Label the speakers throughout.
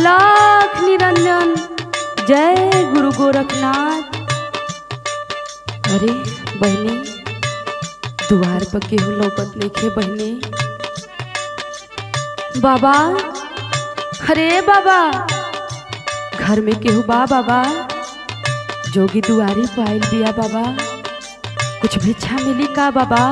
Speaker 1: अलख निरंजन जय गुरु गोरखनाथ अरे बहनी दुआर पर केहू लौकत नइखे बहनी बाबा अरे बाबा घर में केहू बा बाबा जोगी दुआरी पर आइल बिया बाबा कुछ भिक्षा मिली का बाबा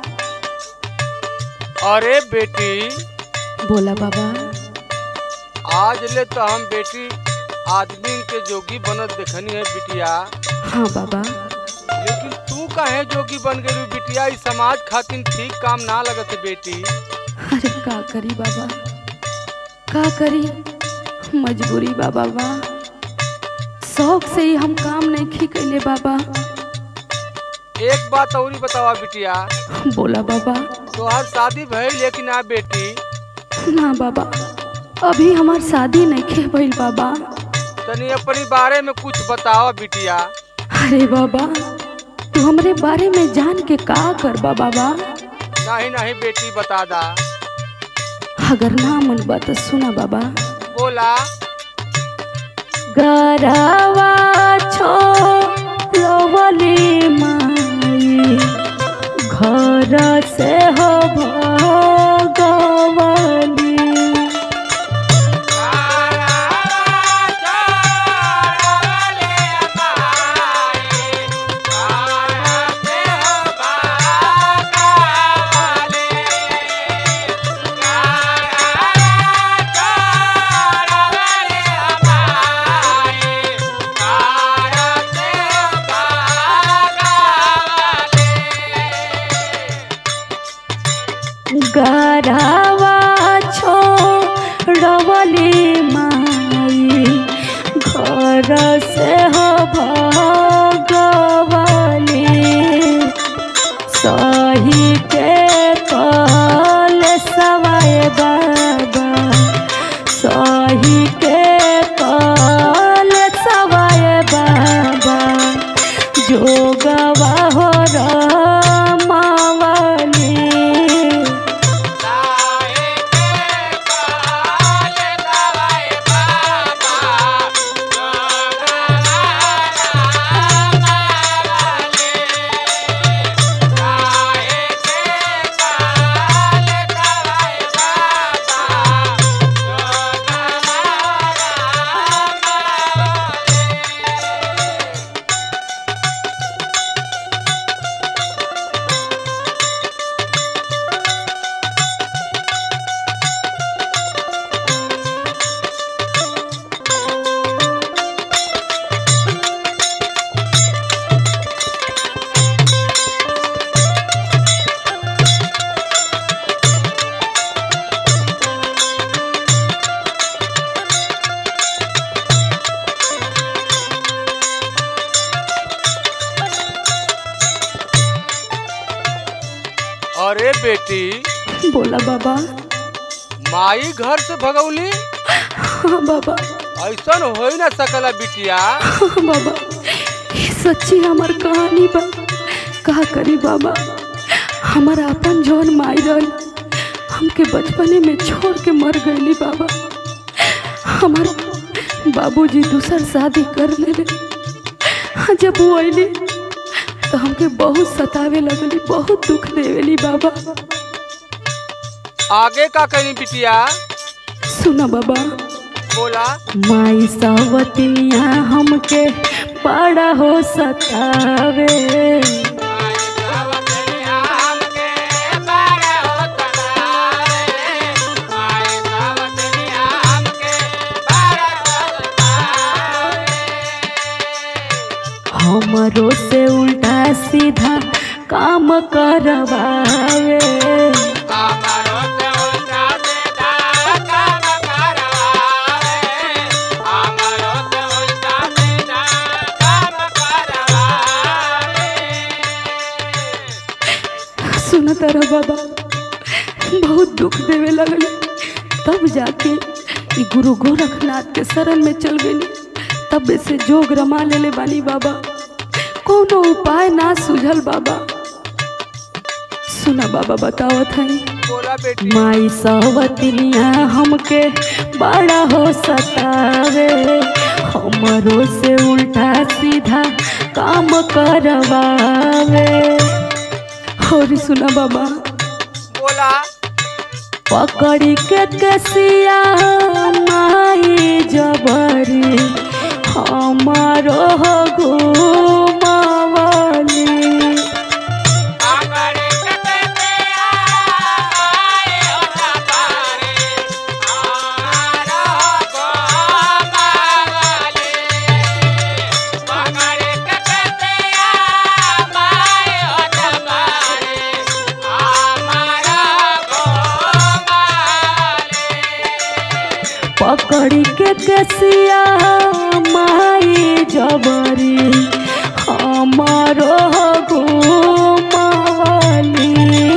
Speaker 2: अरे बेटी
Speaker 1: बोला बाबा
Speaker 2: आज ले तो हम बेटी आदमी के जोगी बनत देखनी है बिटिया
Speaker 1: हाँ बाबा
Speaker 2: लेकिन तू काहे जोगी बन गई बिटिया इस समाज खातिर ठीक काम ना लगत है बेटी
Speaker 1: अरे का करी बाबा का करी मजबूरी बा बाबा शौक से ही हम काम नहीं खी कैले बाबा
Speaker 2: एक बात और बतावा बिटिया
Speaker 1: बोला बाबा
Speaker 2: तोहार शादी भइल लेकिन ना बेटी
Speaker 1: ना बाबा अभी हमार शादी नहीं खे भइल बाबा
Speaker 2: तनी अपनी बारे में कुछ बतावा बिटिया
Speaker 1: अरे बाबा तू हमरे बारे में जान के का करबा बाबा
Speaker 2: नहीं नहीं बेटी बता दा
Speaker 1: अगर ना मन बा तो सुना बाबा
Speaker 2: बोला
Speaker 1: गरवा छोड़वली माई घर से हो भगवली गरवा छोड़वली माई घर से हो भगवली सही के कल सवाए बाबा सही के कल सवाए बाबा जोगवा हो रमावली
Speaker 2: अरे बेटी
Speaker 1: बोला बाबा
Speaker 2: माई घर से भगौली
Speaker 1: हाँ बाबा
Speaker 2: ऐसन हो ही ना सकला बिटिया
Speaker 1: हाँ बाबा ये सच्ची हमार कहानी बा का करी बाबा हमारा अपन जौन माई रहल हमके बचपने में छोड़ के मर गईली बाबा हमार बाबूजी दूसर शादी कर लेले हाँ, जब वो अली तो हमके बहुत सतावे लगली बहुत दुख देवेली बाबा
Speaker 2: आगे का करी बिटिया
Speaker 1: सुना बाबा
Speaker 2: बोला
Speaker 1: माई सावतनिया हमके बड़ा हो सतावे हमरो से उल्टा सीधा काम करवावे सुना तारा बाबा बहुत दुख देवे लगल तब जाके ई गुरु गोरखनाथ के शरण में चल गई तब से जोग रमा लेले बानी बाबा कोनो उपाय ना सूझल बाबा सुना बाबा बतावत है
Speaker 2: बोला बेटी
Speaker 1: माई सवतिनिया हमके बड़ा हो सतावे हमरो से उल्टा सीधा काम करवावे और सुना बाबा
Speaker 2: बोला
Speaker 1: पकड़ी के कसिया माई जबरी हमारो हो घुमावली पकड़ी के कसिया माई जबरी हमारो घुमावली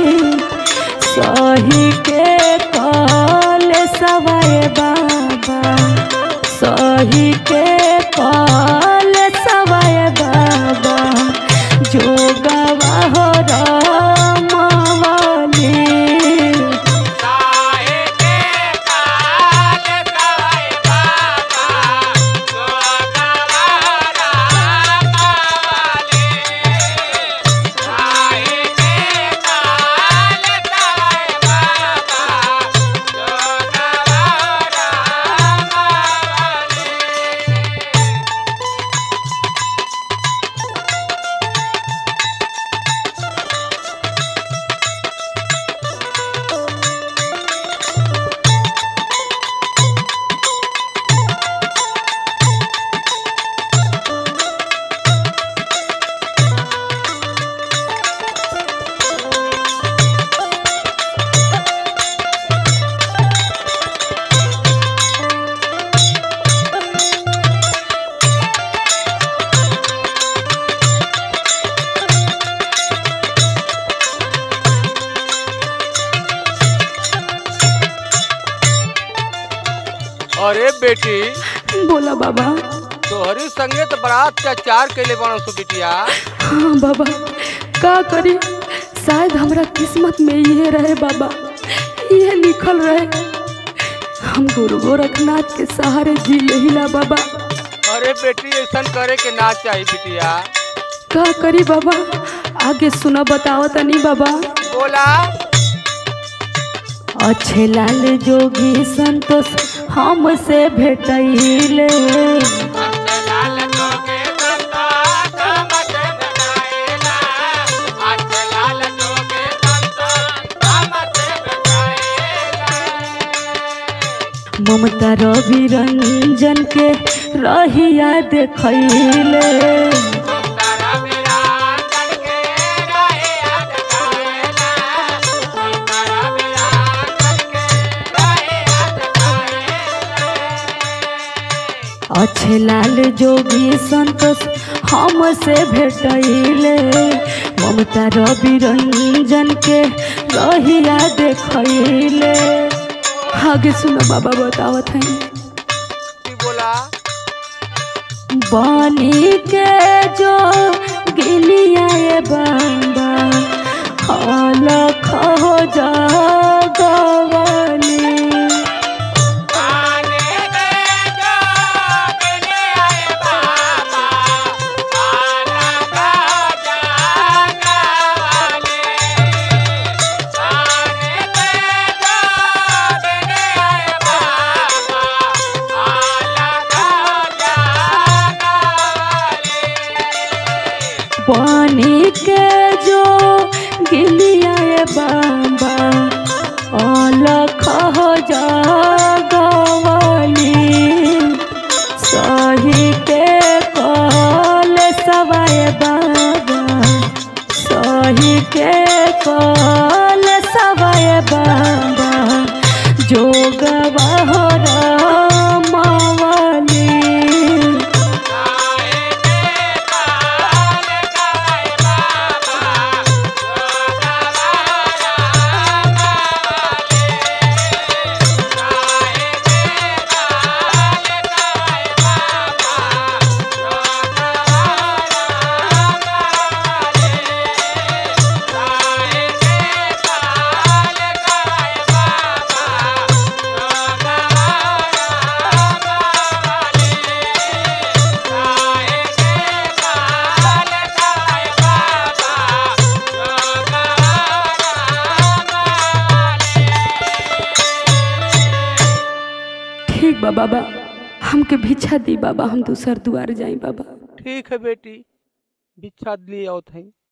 Speaker 1: सही के कल सवाए बाबा सही के कल सवाए बाबा जोगवा हो रमावली
Speaker 2: अरे बेटी
Speaker 1: बोला बाबा
Speaker 2: तोहरी संगे तो बड़ा अत्याचार कैले बनो सो बिटिया
Speaker 1: हाँ बाबा का करी शायद हमरा किस्मत में ये रहे बाबा ये लिखल रहे हम गुरु गोरखनाथ के सहारे जी लेहिला बाबा
Speaker 2: अरे बेटी ऐसा करे के ना चाहिए बिटिया
Speaker 1: का करी बाबा आगे सुना बताओ तनी बाबा
Speaker 2: बोला
Speaker 1: अच्छे लाल जोगी संतोष हमसे भेटैले ममता रवि रंजन के रहिया देखैले अच्छे लाल जोगी संतोष हमसे भेटैले ममता रवि रंजन के रहिया देखैले आगे सुनो बाबा बतावत हैं
Speaker 2: की बोला
Speaker 1: बनी के जो गिलिया ये बाबा अलख हो जागवली बनी के जो गिलिया ये बाबा अलख हो जागवली सही के कल सवाए बाबा सही के कल सवाए बाबा जोगवा हो रमावली बा बाबा हमके भिक्षा दी बाबा हम दूसर दुआर जाई बाबा
Speaker 2: ठीक है बेटी भिक्षा लिए आओ थई